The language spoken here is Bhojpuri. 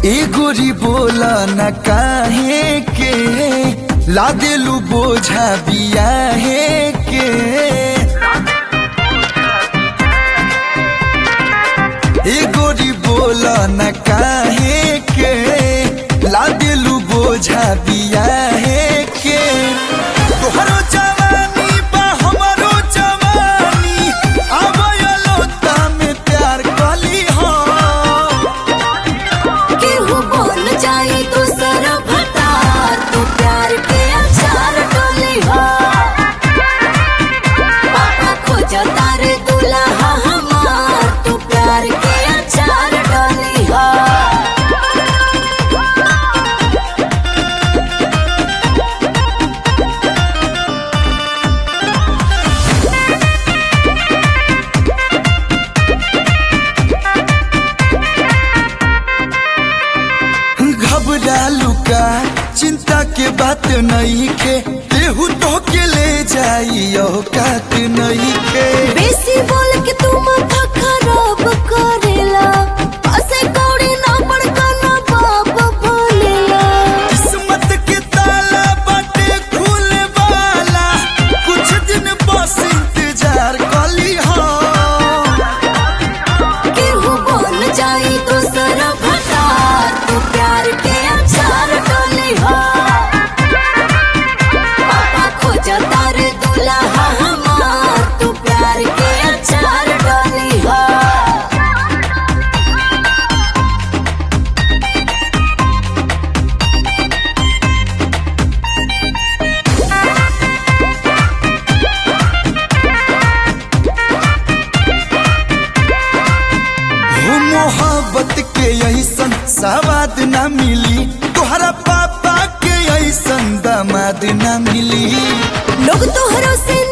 ए गोरी बोला न काहे के ला देलू बोझा बियाहे के ए गोरी बोला न काहे के ला देलू बोझा बियाहे के तोहरो जवानी बा हमरो जवानी आवयलो में प्यार कली हो केहू बोल जाए दूसरा भटा तू प्यार के अचार डोली हो पापा खोज तारे दुल्हा हमार तू प्यार के अचार डोली हो घबरालू का चिंता के बात नहीं के केहू तो के ले जाई औकात नहीं के बेसी बोल के तू माथा खराब करेला पासे कौड़ी ना बड़का ना बाप भोलेला किस्मत के ताला बाटे खुले वाला कुछ दिन बस इंतजार कली हो केहू बोल जाए दूसरा भटा तू प्यार के अचार डोली हो पापा खोज तारे दुल्हा हमार तू प्यार के अचार डोली हो हो मोहब्बत के ऐसन सवाद न मिली तोहरा पापा के ऐसन दामाद न मिली लोग तोहरो से